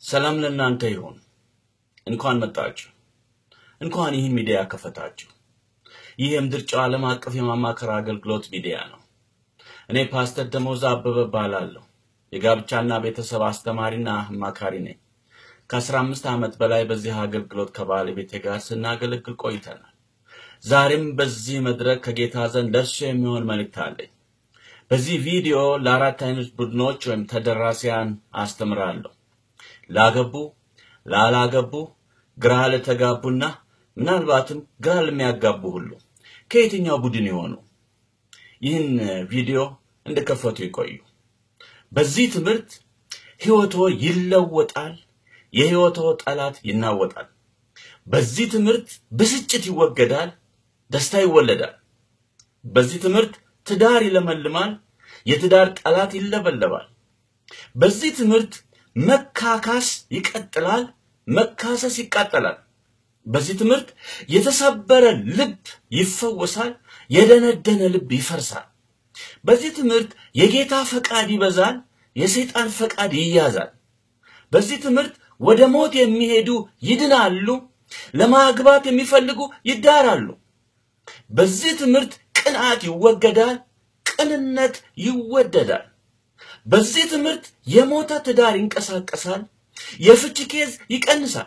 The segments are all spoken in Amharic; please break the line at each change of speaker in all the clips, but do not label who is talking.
ሰላም ለእናንተ ይሁን። እንኳን መጣችሁ። እንኳን ይህን ሚዲያ ከፈታችሁ። ይህ የምድር ጨው ዓለም አቀፍ የማማከር አገልግሎት ሚዲያ ነው። እኔ ፓስተር ደሞዝ አበበ እባላለሁ። የጋብቻና ቤተሰብ አስተማሪና አማካሪ ነኝ። ከአስራ አምስት ዓመት በላይ በዚህ አገልግሎት ከባለቤቴ ጋር ስናገለግል ቆይተናል። ዛሬም በዚህ መድረክ ከጌታ ዘንድ ለእርሱ የሚሆን መልእክት አለኝ። በዚህ ቪዲዮ ለአራት አይነት ቡድኖች ወይም ተደራሲያን አስተምራለሁ። ላገቡ፣ ላላገቡ፣ ግራ ለተጋቡና ምናልባትም ግራ ለሚያጋቡ ሁሉ ከየትኛው ቡድን የሆኑ ይህን ቪዲዮ እንደከፈቱ ይቆዩ። በዚህ ትምህርት ሕይወቶ ይለወጣል፣ የሕይወቶ ጠላት ይናወጣል። በዚህ ትምህርት ብስጭት ይወገዳል፣ ደስታ ይወለዳል። በዚህ ትምህርት ትዳር ይለመልማል፣ የትዳር ጠላት ይለበለባል። በዚህ ትምህርት መካካስ ይቀጥላል፣ መካሰስ ይቃጠላል። በዚህ ትምህርት የተሰበረ ልብ ይፈወሳል፣ የደነደነ ልብ ይፈርሳል። በዚህ ትምህርት የጌታ ፈቃድ ይበዛል፣ የሰይጣን ፈቃድ ይያዛል። በዚህ ትምህርት ወደ ሞት የሚሄዱ ይድናሉ፣ ለማግባት የሚፈልጉ ይዳራሉ። በዚህ ትምህርት ቅንዓት ይወገዳል፣ ቅንነት ይወደዳል። በዚህ ትምህርት የሞተ ትዳር ይንቀሳቀሳል፣ የፍች ኬዝ ይቀንሳል።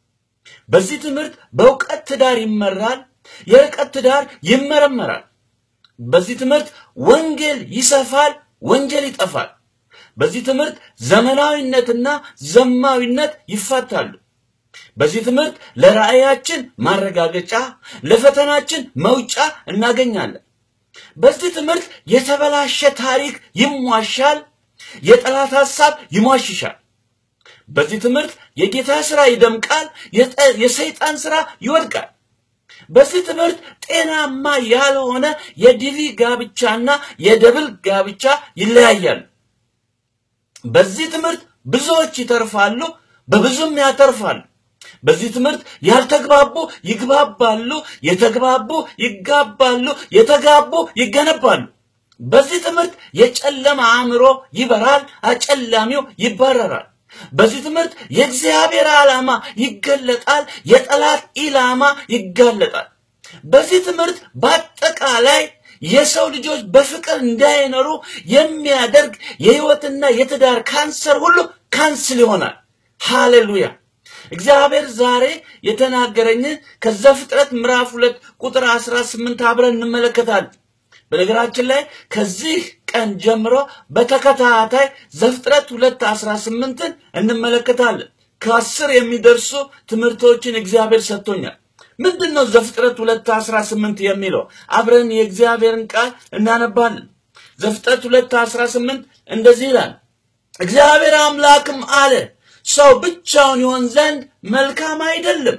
በዚህ ትምህርት በእውቀት ትዳር ይመራል፣ የርቀት ትዳር ይመረመራል። በዚህ ትምህርት ወንጌል ይሰፋል፣ ወንጀል ይጠፋል። በዚህ ትምህርት ዘመናዊነትና ዘማዊነት ይፋታሉ። በዚህ ትምህርት ለራእያችን ማረጋገጫ፣ ለፈተናችን መውጫ እናገኛለን። በዚህ ትምህርት የተበላሸ ታሪክ ይሟሻል፣ የጠላት ሐሳብ ይሟሽሻል። በዚህ ትምህርት የጌታ ስራ ይደምቃል፣ የሰይጣን ስራ ይወድቃል። በዚህ ትምህርት ጤናማ ያልሆነ የዲቪ ጋብቻና የደብል ጋብቻ ይለያያሉ። በዚህ ትምህርት ብዙዎች ይተርፋሉ፣ በብዙም ያተርፋሉ። በዚህ ትምህርት ያልተግባቡ ይግባባሉ፣ የተግባቡ ይጋባሉ፣ የተጋቡ ይገነባሉ። በዚህ ትምህርት የጨለማ አእምሮ ይበራል፣ አጨላሚው ይባረራል። በዚህ ትምህርት የእግዚአብሔር ዓላማ ይገለጣል፣ የጠላት ኢላማ ይጋለጣል። በዚህ ትምህርት በአጠቃላይ የሰው ልጆች በፍቅር እንዳይኖሩ የሚያደርግ የህይወትና የትዳር ካንሰር ሁሉ ካንስል ይሆናል። ሃሌሉያ! እግዚአብሔር ዛሬ የተናገረኝን ከዛ ፍጥረት ምዕራፍ ሁለት ቁጥር አስራ ስምንት አብረን እንመለከታለን። በነገራችን ላይ ከዚህ ቀን ጀምሮ በተከታታይ ዘፍጥረት ሁለት አስራ ስምንትን እንመለከታለን። ከአስር የሚደርሱ ትምህርቶችን እግዚአብሔር ሰጥቶኛል። ምንድን ነው ዘፍጥረት ሁለት አስራ ስምንት የሚለው? አብረን የእግዚአብሔርን ቃል እናነባለን። ዘፍጥረት ሁለት አስራ ስምንት እንደዚህ ይላል፣ እግዚአብሔር አምላክም አለ ሰው ብቻውን ይሆን ዘንድ መልካም አይደለም፣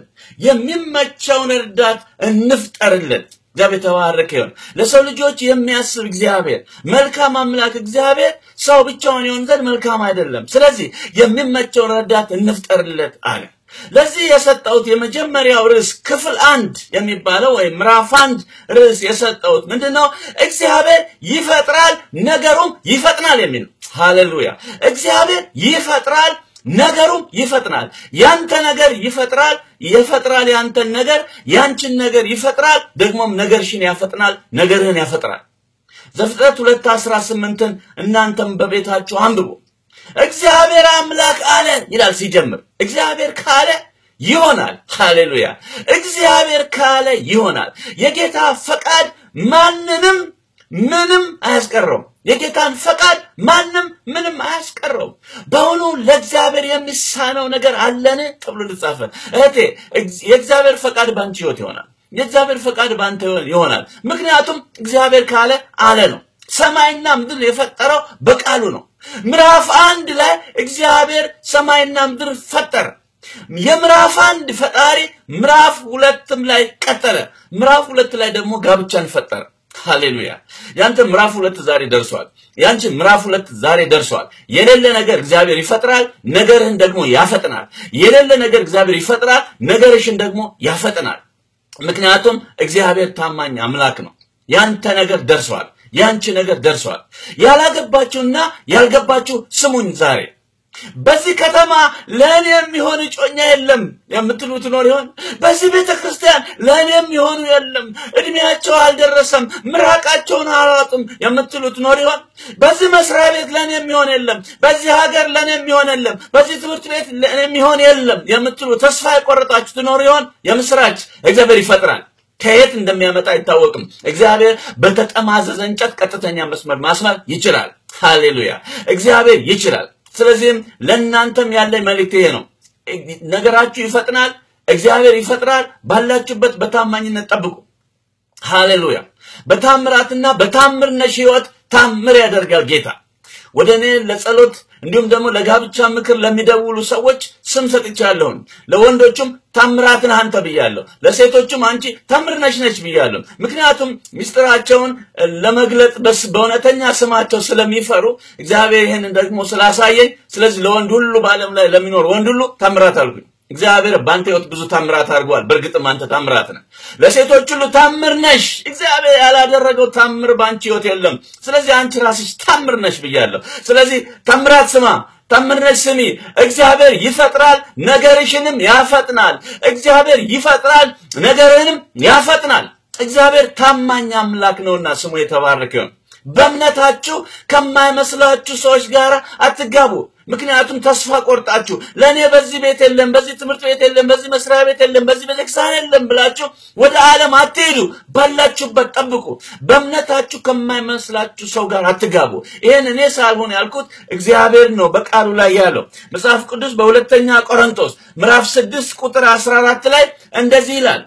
የሚመቸውን እርዳት እንፍጠርለት። እግዚአብሔር የተባረከ ይሁን። ለሰው ልጆች የሚያስብ እግዚአብሔር መልካም አምላክ እግዚአብሔር ሰው ብቻውን ይሆን ዘንድ መልካም አይደለም፣ ስለዚህ የሚመቸውን ረዳት እንፍጠርለት አለ። ለዚህ የሰጠሁት የመጀመሪያው ርዕስ ክፍል አንድ የሚባለው ወይም ምዕራፍ አንድ ርዕስ የሰጠሁት ምንድን ነው? እግዚአብሔር ይፈጥራል ነገሩም ይፈጥናል የሚል ነው። ሃሌሉያ! እግዚአብሔር ይፈጥራል ነገሩም ይፈጥናል። ያንተ ነገር ይፈጥራል፣ ይፈጥራል ያንተን ነገር፣ ያንቺን ነገር ይፈጥራል፣ ደግሞም ነገርሽን ያፈጥናል፣ ነገርህን ያፈጥራል። ዘፍጥረት ሁለት አስራ ስምንትን እናንተም በቤታችሁ አንብቡ። እግዚአብሔር አምላክ አለ ይላል ሲጀምር። እግዚአብሔር ካለ ይሆናል። ሃሌሉያ! እግዚአብሔር ካለ ይሆናል። የጌታ ፈቃድ ማንንም ምንም አያስቀረውም። የጌታን ፈቃድ ማንም ምንም አያስቀረውም። በውኑ ለእግዚአብሔር የሚሳነው ነገር አለን ተብሎ ልጻፈ። እህቴ የእግዚአብሔር ፈቃድ በአንቺ ህይወት ይሆናል። የእግዚአብሔር ፈቃድ በአንተ ይሆናል። ምክንያቱም እግዚአብሔር ካለ አለ ነው። ሰማይና ምድር የፈጠረው በቃሉ ነው። ምዕራፍ አንድ ላይ እግዚአብሔር ሰማይና ምድር ፈጠረ። የምዕራፍ አንድ ፈጣሪ ምዕራፍ ሁለትም ላይ ቀጠለ። ምዕራፍ ሁለት ላይ ደግሞ ጋብቻን ፈጠረ። ሃሌሉያ! ያንተ ምዕራፍ ሁለት ዛሬ ደርሷል። ያንቺ ምዕራፍ ሁለት ዛሬ ደርሷል። የሌለ ነገር እግዚአብሔር ይፈጥራል፣ ነገርህን ደግሞ ያፈጥናል። የሌለ ነገር እግዚአብሔር ይፈጥራል፣ ነገርሽን ደግሞ ያፈጥናል። ምክንያቱም እግዚአብሔር ታማኝ አምላክ ነው። ያንተ ነገር ደርሷል። ያንቺ ነገር ደርሷል። ያላገባችሁና ያልገባችሁ ስሙኝ ዛሬ በዚህ ከተማ ለእኔ የሚሆን እጮኛ የለም የምትሉ ትኖር ይሆን? በዚህ ቤተ ክርስቲያን ለእኔ የሚሆኑ የለም፣ እድሜያቸው አልደረሰም፣ ምራቃቸውን አላጡም የምትሉ ትኖር ይሆን? በዚህ መስሪያ ቤት ለእኔ የሚሆን የለም፣ በዚህ ሀገር ለእኔ የሚሆን የለም፣ በዚህ ትምህርት ቤት ለእኔ የሚሆን የለም የምትሉ ተስፋ የቆረጣችሁ ትኖር ይሆን? የምስራች እግዚአብሔር ይፈጥራል። ከየት እንደሚያመጣ አይታወቅም። እግዚአብሔር በተጠማዘዘ እንጨት ቀጥተኛ መስመር ማስመር ይችላል። ሃሌሉያ! እግዚአብሔር ይችላል። ስለዚህም ለእናንተም ያለኝ መልእክት ይሄ ነው። ነገራችሁ ይፈጥናል። እግዚአብሔር ይፈጥራል። ባላችሁበት በታማኝነት ጠብቁ። ሃሌሉያ! በታምራትና በታምርነሽ ህይወት ታምር ያደርጋል ጌታ። ወደ እኔ ለጸሎት እንዲሁም ደግሞ ለጋብቻ ምክር ለሚደውሉ ሰዎች ስም ሰጥቻለሁን። ለወንዶቹም ታምራት ነህ አንተ ብያለሁ። ለሴቶቹም አንቺ ታምር ነሽ ነች ብያለሁ። ምክንያቱም ምስጢራቸውን ለመግለጥ በስ በእውነተኛ ስማቸው ስለሚፈሩ እግዚአብሔር ይህንን ደግሞ ስላሳየኝ፣ ስለዚህ ለወንድ ሁሉ በዓለም ላይ ለሚኖር ወንድ ሁሉ ታምራት አልኩኝ። እግዚአብሔር በአንተ ህይወት ብዙ ታምራት አድርጓል። በእርግጥም አንተ ታምራት ነህ። ለሴቶች ሁሉ ታምር ነሽ። እግዚአብሔር ያላደረገው ታምር በአንቺ ህይወት የለም። ስለዚህ አንቺ ራስሽ ታምር ነሽ ብያለሁ። ስለዚህ ታምራት ስማ፣ ታምር ነሽ ስሚ። እግዚአብሔር ይፈጥራል፣ ነገርሽንም ያፈጥናል። እግዚአብሔር ይፈጥራል፣ ነገርንም ያፈጥናል። እግዚአብሔር ታማኝ አምላክ ነውና ስሙ የተባረከ ይሁን። በእምነታችሁ ከማይመስላችሁ ሰዎች ጋር አትጋቡ። ምክንያቱም ተስፋ ቆርጣችሁ ለእኔ በዚህ ቤት የለም፣ በዚህ ትምህርት ቤት የለም፣ በዚህ መስሪያ ቤት የለም፣ በዚህ ቤተክርስቲያን የለም ብላችሁ ወደ ዓለም አትሄዱ። ባላችሁበት ጠብቁ። በእምነታችሁ ከማይመስላችሁ ሰው ጋር አትጋቡ። ይህን እኔ ሳልሆን ያልኩት እግዚአብሔር ነው በቃሉ ላይ ያለው። መጽሐፍ ቅዱስ በሁለተኛ ቆሮንቶስ ምዕራፍ ስድስት ቁጥር አስራ አራት ላይ እንደዚህ ይላል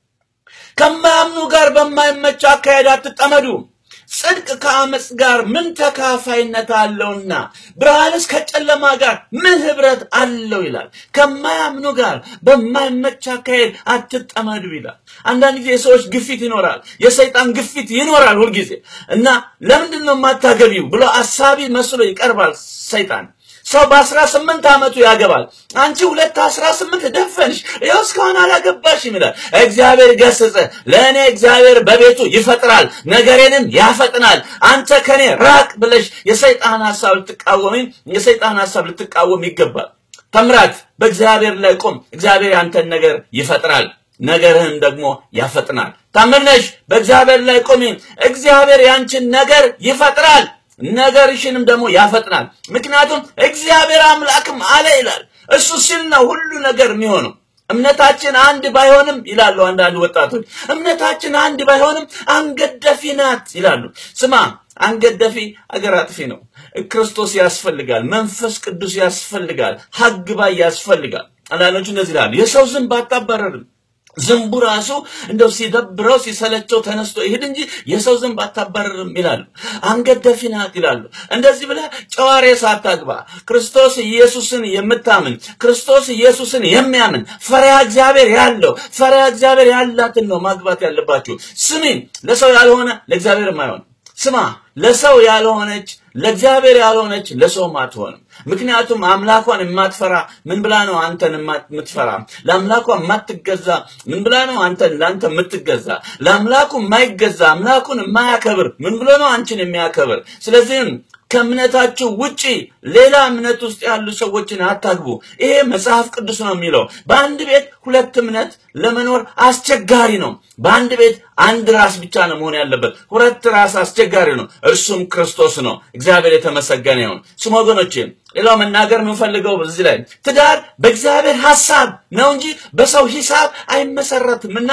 ከማያምኑ ጋር በማይመች አካሄድ አትጠመዱ ጽድቅ ከአመፅ ጋር ምን ተካፋይነት አለውና ብርሃንስ ከጨለማ ጋር ምን ህብረት አለው ይላል። ከማያምኑ ጋር በማይመች አካሄድ አትጠመዱ ይላል። አንዳንድ ጊዜ የሰዎች ግፊት ይኖራል፣ የሰይጣን ግፊት ይኖራል ሁልጊዜ እና ለምንድን ነው የማታገቢው ብሎ አሳቢ መስሎ ይቀርባል ሰይጣን። ሰው በአስራ ስምንት ዓመቱ ያገባል። አንቺ ሁለት አስራ ስምንት ደፈንሽ፣ ይኸው እስካሁን አላገባሽም ይላል። እግዚአብሔር ገሰጸ። ለእኔ እግዚአብሔር በቤቱ ይፈጥራል፣ ነገሬንም ያፈጥናል። አንተ ከኔ ራቅ ብለሽ የሰይጣን ሀሳብ ልትቃወሚ የሰይጣን ሀሳብ ልትቃወም ይገባል። ተምራት በእግዚአብሔር ላይ ቁም። እግዚአብሔር ያንተን ነገር ይፈጥራል ነገርህን ደግሞ ያፈጥናል። ታምነሽ በእግዚአብሔር ላይ ቁሚ። እግዚአብሔር ያንቺን ነገር ይፈጥራል ነገርሽንም ደግሞ ያፈጥናል። ምክንያቱም እግዚአብሔር አምላክም አለ ይላል። እሱ ሲል ነው ሁሉ ነገር የሚሆነው። እምነታችን አንድ ባይሆንም ይላሉ አንዳንድ ወጣቶች፣ እምነታችን አንድ ባይሆንም አንገት ደፊ ናት ይላሉ። ስማ፣ አንገት ደፊ አገር አጥፊ ነው። ክርስቶስ ያስፈልጋል፣ መንፈስ ቅዱስ ያስፈልጋል፣ ሀግ ባይ ያስፈልጋል። አንዳንዶቹ እንደዚህ ይላሉ፣ የሰው ዝንብ አታባረርም ዝንቡ ራሱ እንደው ሲደብረው ሲሰለቸው ተነስቶ ይሄድ እንጂ የሰው ዝንብ አታባረርም ይላሉ። አንገት ደፊ ናት ይላሉ። እንደዚህ ብለህ ጨዋሬ ሳታግባ ክርስቶስ ኢየሱስን የምታምን ክርስቶስ ኢየሱስን የሚያምን ፈሪሃ እግዚአብሔር ያለው ፈሪሃ እግዚአብሔር ያላትን ነው ማግባት ያለባችሁ። ስሚን፣ ለሰው ያልሆነ ለእግዚአብሔርም አይሆንም። ስማ፣ ለሰው ያልሆነች ለእግዚአብሔር ያልሆነች ለሰውም አትሆንም። ምክንያቱም አምላኳን የማትፈራ ምን ብላ ነው አንተን የምትፈራ? ለአምላኳ የማትገዛ ምን ብላ ነው አንተን ለአንተ የምትገዛ? ለአምላኩ የማይገዛ አምላኩን የማያከብር ምን ብሎ ነው አንቺን የሚያከብር? ስለዚህም ከእምነታችሁ ውጪ ሌላ እምነት ውስጥ ያሉ ሰዎችን አታግቡ። ይሄ መጽሐፍ ቅዱስ ነው የሚለው። በአንድ ቤት ሁለት እምነት ለመኖር አስቸጋሪ ነው። በአንድ ቤት አንድ ራስ ብቻ ነው መሆን ያለበት። ሁለት ራስ አስቸጋሪ ነው፣ እርሱም ክርስቶስ ነው። እግዚአብሔር የተመሰገነ ይሁን። ስም ወገኖቼ፣ ሌላው መናገር የምንፈልገው በዚህ ላይ ትዳር በእግዚአብሔር ሐሳብ ነው እንጂ በሰው ሂሳብ አይመሰረትምና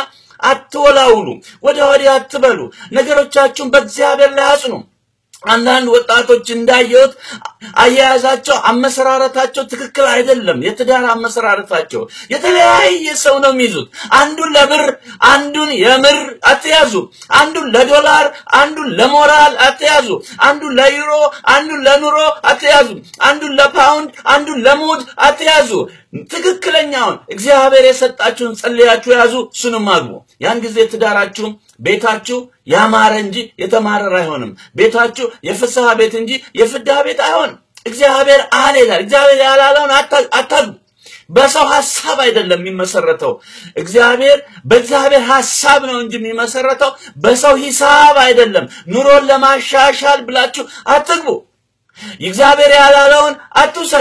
አትወላውሉ፣ ወደ ወዲያ አትበሉ፣ ነገሮቻችሁን በእግዚአብሔር ላይ አጽኑ። አንዳንድ ወጣቶች እንዳየሁት አያያዛቸው፣ አመሰራረታቸው ትክክል አይደለም። የትዳር አመሰራረታቸው የተለያየ ሰው ነው የሚይዙት። አንዱን ለብር፣ አንዱን የምር አትያዙ። አንዱን ለዶላር፣ አንዱን ለሞራል አትያዙ። አንዱን ለዩሮ፣ አንዱን ለኑሮ አትያዙ። አንዱን ለፓውንድ፣ አንዱን ለሙድ አትያዙ። ትክክለኛውን እግዚአብሔር የሰጣችሁን ጸልያችሁ ያዙ፣ እሱንም አግቡ። ያን ጊዜ ትዳራችሁ ቤታችሁ ያማረ እንጂ የተማረረ አይሆንም። ቤታችሁ የፍስሐ ቤት እንጂ የፍዳ ቤት አይሆንም። እግዚአብሔር አለ ይላል። እግዚአብሔር ያላለውን አታግቡ። በሰው ሐሳብ አይደለም የሚመሰረተው። እግዚአብሔር በእግዚአብሔር ሐሳብ ነው እንጂ የሚመሰረተው በሰው ሂሳብ አይደለም። ኑሮን ለማሻሻል ብላችሁ አትግቡ። እግዚአብሔር ያላለውን አትውሰዱ።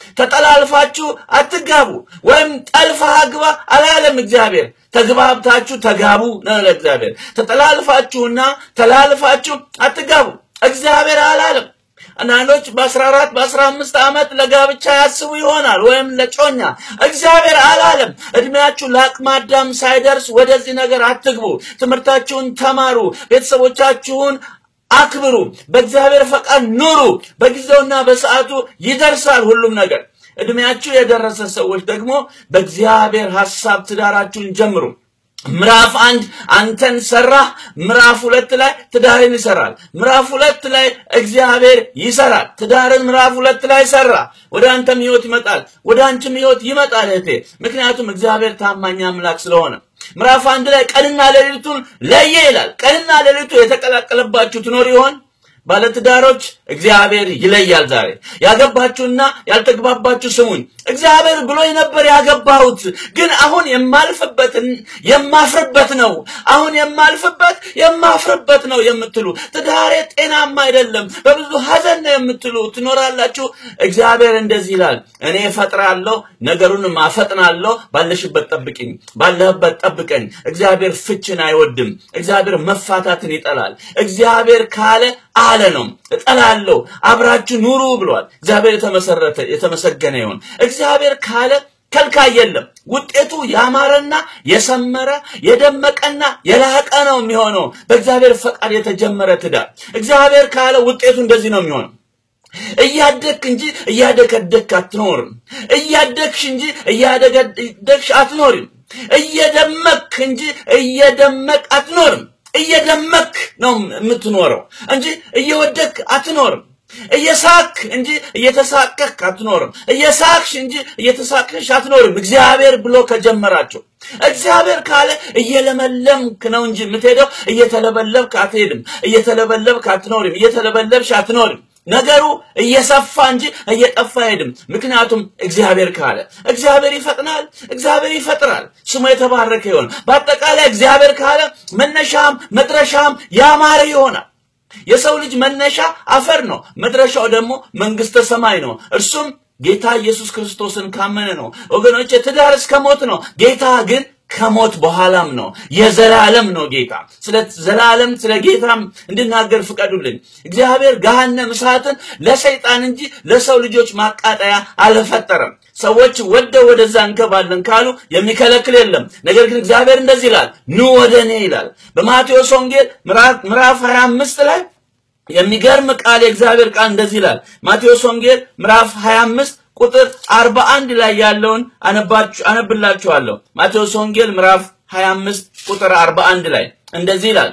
ተጠላልፋችሁ አትጋቡ፣ ወይም ጠልፈህ አግባ አላለም እግዚአብሔር። ተግባብታችሁ ተጋቡ ነው ለእግዚአብሔር። ተጠላልፋችሁና ተላልፋችሁ አትጋቡ እግዚአብሔር አላለም። አንዳንዶች በአስራ አራት በአስራ አምስት ዓመት ለጋብቻ ያስቡ ይሆናል ወይም ለጮኛ። እግዚአብሔር አላለም። እድሜያችሁ ለአቅመ አዳም ሳይደርስ ወደዚህ ነገር አትግቡ። ትምህርታችሁን ተማሩ። ቤተሰቦቻችሁን አክብሩ። በእግዚአብሔር ፈቃድ ኑሩ። በጊዜውና በሰዓቱ ይደርሳል ሁሉም ነገር። እድሜያችሁ የደረሰ ሰዎች ደግሞ በእግዚአብሔር ሐሳብ ትዳራችሁን ጀምሩ። ምዕራፍ አንድ አንተን ሰራህ። ምዕራፍ ሁለት ላይ ትዳርን ይሰራል። ምዕራፍ ሁለት ላይ እግዚአብሔር ይሰራል። ትዳርን ምዕራፍ ሁለት ላይ ሰራ። ወደ አንተም ህይወት ይመጣል፣ ወደ አንቺም ህይወት ይመጣል እህቴ። ምክንያቱም እግዚአብሔር ታማኝ አምላክ ስለሆነ። ምዕራፍ አንድ ላይ ቀንና ሌሊቱን ለየ ይላል። ቀንና ሌሊቱ የተቀላቀለባችሁ ትኖር ይሆን? ባለትዳሮች እግዚአብሔር ይለያል። ዛሬ ያገባችሁና ያልተግባባችሁ ስሙኝ። እግዚአብሔር ብሎ ነበር ያገባሁት፣ ግን አሁን የማልፍበትን የማፍርበት ነው። አሁን የማልፍበት የማፍርበት ነው የምትሉ ትዳሬ ጤናማ አይደለም፣ በብዙ ሀዘን ነው የምትሉ ትኖራላችሁ። እግዚአብሔር እንደዚህ ይላል፣ እኔ እፈጥራለሁ፣ ነገሩን አፈጥናለሁ። ባለሽበት ጠብቅኝ፣ ባለህበት ጠብቀኝ። እግዚአብሔር ፍችን አይወድም። እግዚአብሔር መፋታትን ይጠላል። እግዚአብሔር ካለ አለ ነው። እጠላለሁ፣ አብራችሁ ኑሩ ብሏል። እግዚአብሔር የተመሰረተ የተመሰገነ ይሁን። እግዚአብሔር ካለ ከልካይ የለም። ውጤቱ ያማረና የሰመረ የደመቀና የላቀ ነው የሚሆነው በእግዚአብሔር ፈቃድ የተጀመረ ትዳር። እግዚአብሔር ካለ ውጤቱ እንደዚህ ነው የሚሆነው። እያደግክ እንጂ እያደገደግክ አትኖርም። እያደግሽ እንጂ እያደገደግሽ አትኖርም። እየደመክ እንጂ እየደመቅ አትኖርም። እየደመክ ነው የምትኖረው እንጂ እየወደክ አትኖርም። እየሳክ እንጂ እየተሳቀክ አትኖርም። እየሳቅሽ እንጂ እየተሳቅሽ አትኖርም። እግዚአብሔር ብሎ ከጀመራቸው እግዚአብሔር ካለ እየለመለምክ ነው እንጂ የምትሄደው እየተለበለብክ አትሄድም። እየተለበለብክ አትኖርም። እየተለበለብሽ አትኖርም። ነገሩ እየሰፋ እንጂ እየጠፋ አይሄድም። ምክንያቱም እግዚአብሔር ካለ እግዚአብሔር ይፈጥናል፣ እግዚአብሔር ይፈጥራል። ስሙ የተባረከ ይሆን። በአጠቃላይ እግዚአብሔር ካለ መነሻም መድረሻም ያማረ ይሆናል። የሰው ልጅ መነሻ አፈር ነው፣ መድረሻው ደግሞ መንግስተ ሰማይ ነው። እርሱም ጌታ ኢየሱስ ክርስቶስን ካመነ ነው። ወገኖች ትዳር እስከ ሞት ነው። ጌታ ግን ከሞት በኋላም ነው። የዘላለም ነው ጌታ። ስለ ዘላለም ስለ ጌታም እንድናገር ፍቀዱልኝ። እግዚአብሔር ገሃነመ እሳትን ለሰይጣን እንጂ ለሰው ልጆች ማቃጠያ አልፈጠረም። ሰዎች ወደው ወደዛ እንገባለን ካሉ የሚከለክል የለም። ነገር ግን እግዚአብሔር እንደዚህ ይላል፣ ኑ ወደ እኔ ይላል። በማቴዎስ ወንጌል ምዕራፍ 25 ላይ የሚገርም ቃል የእግዚአብሔር ቃል እንደዚህ ይላል። ማቴዎስ ወንጌል ምዕራፍ 25 ቁጥር 41 ላይ ያለውን አነብላችኋለሁ። ማቴዎስ ወንጌል ምዕራፍ 25 ቁጥር 41 ላይ እንደዚህ ይላል።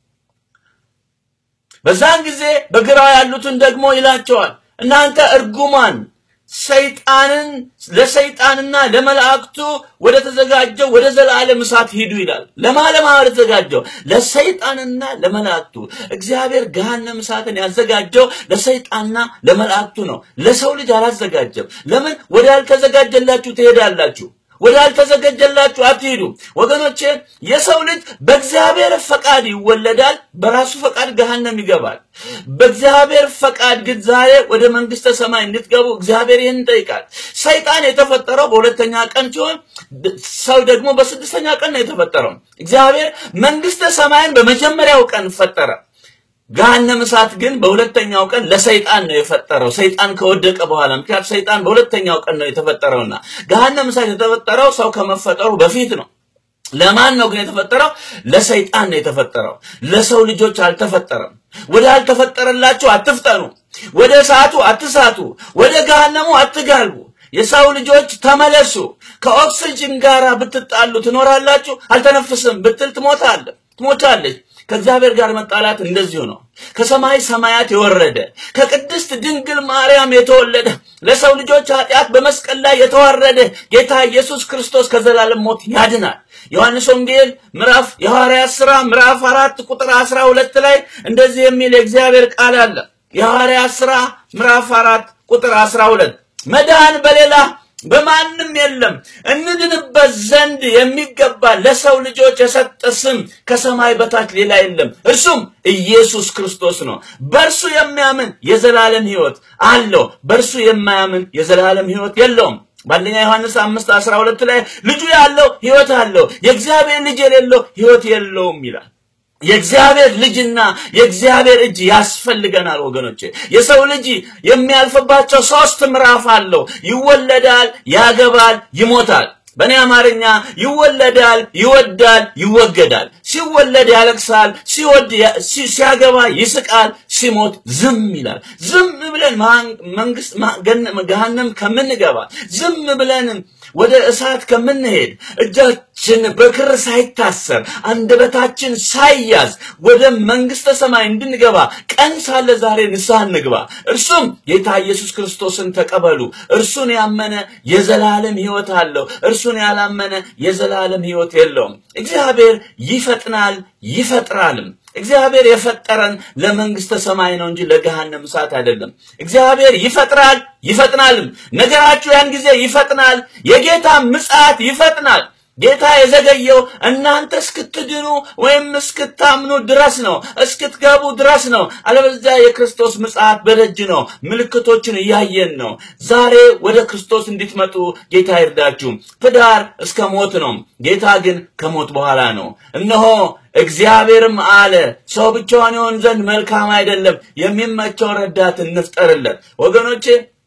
በዛን ጊዜ በግራ ያሉትን ደግሞ ይላቸዋል፣ እናንተ እርጉማን ሰይጣንን ለሰይጣንና ለመላእክቱ ወደ ተዘጋጀው ወደ ዘላለም እሳት ሂዱ ይላል። ለማለማ ወደ ተዘጋጀው ለሰይጣንና ለመላእክቱ። እግዚአብሔር ገሃነም እሳትን ያዘጋጀው ለሰይጣንና ለመላእክቱ ነው። ለሰው ልጅ አላዘጋጀም። ለምን? ወደ ያልተዘጋጀላችሁ ትሄዳላችሁ። ወደ ያልተዘጋጀላችሁ አትሂዱ። ወገኖቼ የሰው ልጅ በእግዚአብሔር ፈቃድ ይወለዳል፣ በራሱ ፈቃድ ገሃነም ይገባል። በእግዚአብሔር ፈቃድ ግን ዛሬ ወደ መንግስተ ሰማይ እንድትገቡ እግዚአብሔር ይህን ይጠይቃል። ሰይጣን የተፈጠረው በሁለተኛ ቀን ሲሆን ሰው ደግሞ በስድስተኛ ቀን ነው የተፈጠረው። እግዚአብሔር መንግስተ ሰማይን በመጀመሪያው ቀን ፈጠረ። ገሃነም እሳት ግን በሁለተኛው ቀን ለሰይጣን ነው የፈጠረው። ሰይጣን ከወደቀ በኋላ ምክንያቱም ሰይጣን በሁለተኛው ቀን ነው የተፈጠረውና ገሃነም እሳት የተፈጠረው ሰው ከመፈጠሩ በፊት ነው። ለማን ነው ግን የተፈጠረው? ለሰይጣን ነው የተፈጠረው። ለሰው ልጆች አልተፈጠረም። ወደ አልተፈጠረላችሁ አትፍጠኑ፣ ወደ እሳቱ አትሳቱ፣ ወደ ገሃነሙ አትጋልቡ። የሰው ልጆች ተመለሱ። ከኦክስጅን ጋር ብትጣሉ ትኖራላችሁ። አልተነፍስም ብትል ትሞታለህ፣ ትሞታለች። ከእግዚአብሔር ጋር መጣላት እንደዚሁ ነው። ከሰማይ ሰማያት የወረደ ከቅድስት ድንግል ማርያም የተወለደ ለሰው ልጆች ኃጢአት በመስቀል ላይ የተዋረደ ጌታ ኢየሱስ ክርስቶስ ከዘላለም ሞት ያድናል። ዮሐንስ ወንጌል ምዕራፍ የሐዋርያት ሥራ ምዕራፍ አራት ቁጥር አስራ ሁለት ላይ እንደዚህ የሚል የእግዚአብሔር ቃል አለ። የሐዋርያት ሥራ ምዕራፍ አራት ቁጥር አስራ ሁለት መዳን በሌላ በማንም የለም። እንድንበት ዘንድ የሚገባ ለሰው ልጆች የሰጠ ስም ከሰማይ በታች ሌላ የለም፣ እርሱም ኢየሱስ ክርስቶስ ነው። በእርሱ የሚያምን የዘላለም ሕይወት አለው፣ በእርሱ የማያምን የዘላለም ሕይወት የለውም። በአንደኛ ዮሐንስ አምስት አስራ ሁለት ላይ ልጁ ያለው ሕይወት አለው፣ የእግዚአብሔር ልጅ የሌለው ሕይወት የለውም ይላል። የእግዚአብሔር ልጅና የእግዚአብሔር እጅ ያስፈልገናል ወገኖቼ። የሰው ልጅ የሚያልፍባቸው ሶስት ምዕራፍ አለው። ይወለዳል፣ ያገባል፣ ይሞታል። በእኔ አማርኛ ይወለዳል፣ ይወዳል፣ ይወገዳል። ሲወለድ ያለቅሳል፣ ሲወድ ሲያገባ ይስቃል፣ ሲሞት ዝም ይላል። ዝም ብለን መንግስት ገሃነም ከምንገባ ዝም ብለን ወደ እሳት ከምንሄድ እጃችን በክር ሳይታሰር አንደበታችን ሳይያዝ ወደ መንግስተ ሰማይ እንድንገባ ቀን ሳለ ዛሬ ንስሐ እንግባ። እርሱም ጌታ ኢየሱስ ክርስቶስን ተቀበሉ። እርሱን ያመነ የዘላለም ሕይወት አለው። እርሱን ያላመነ የዘላለም ሕይወት የለውም። እግዚአብሔር ይፈጥናል ይፈጥራልም። እግዚአብሔር የፈጠረን ለመንግስተ ሰማይ ነው እንጂ ለገሃነም እሳት አይደለም። እግዚአብሔር ይፈጥራል ይፈጥናልም። ነገራችሁ ያን ጊዜ ይፈጥናል። የጌታ ምጽአት ይፈጥናል። ጌታ የዘገየው እናንተ እስክትድኑ ወይም እስክታምኑ ድረስ ነው፣ እስክትገቡ ድረስ ነው። አለበለዚያ የክርስቶስ ምጽአት በደጅ ነው። ምልክቶችን እያየን ነው። ዛሬ ወደ ክርስቶስ እንድትመጡ ጌታ ይርዳችሁ። ትዳር እስከ ሞት ነው። ጌታ ግን ከሞት በኋላ ነው። እነሆ እግዚአብሔርም አለ ሰው ብቻውን ይሆን ዘንድ መልካም አይደለም፣ የሚመቸው ረዳት እንፍጠርለት። ወገኖቼ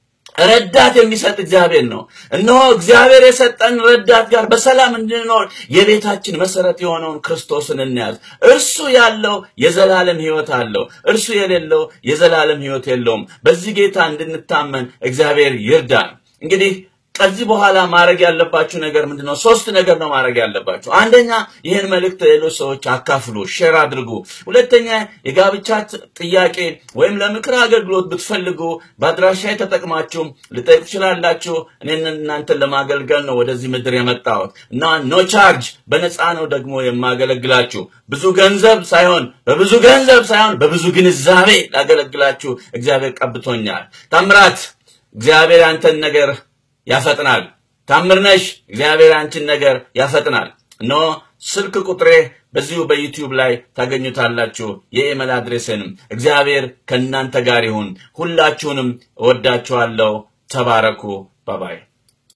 ረዳት የሚሰጥ እግዚአብሔር ነው። እነሆ እግዚአብሔር የሰጠን ረዳት ጋር በሰላም እንድንኖር የቤታችን መሰረት የሆነውን ክርስቶስን እንያዝ። እርሱ ያለው የዘላለም ሕይወት አለው፣ እርሱ የሌለው የዘላለም ሕይወት የለውም። በዚህ ጌታ እንድንታመን እግዚአብሔር ይርዳን። እንግዲህ ከዚህ በኋላ ማድረግ ያለባችሁ ነገር ምንድን ነው? ሶስት ነገር ነው ማድረግ ያለባችሁ። አንደኛ ይህን መልእክት ሌሎች ሰዎች አካፍሉ፣ ሼር አድርጉ። ሁለተኛ የጋብቻ ጥያቄ ወይም ለምክር አገልግሎት ብትፈልጉ በአድራሻ ተጠቅማችሁ ልጠይቁ ትችላላችሁ። እኔን እናንተን ለማገልገል ነው ወደዚህ ምድር የመጣሁት እና ኖ ቻርጅ በነፃ ነው ደግሞ የማገለግላችሁ። ብዙ ገንዘብ ሳይሆን በብዙ ገንዘብ ሳይሆን በብዙ ግንዛቤ ላገለግላችሁ እግዚአብሔር ቀብቶኛል። ታምራት እግዚአብሔር አንተን ነገር ያፈጥናል። ታምርነሽ እግዚአብሔር አንቺን ነገር ያፈጥናል። እነሆ ስልክ ቁጥሬ በዚሁ በዩቲዩብ ላይ ታገኙታላችሁ። የኢሜል አድሬስንም እግዚአብሔር ከእናንተ ጋር ይሁን። ሁላችሁንም እወዳችኋለሁ። ተባረኩ። ባባይ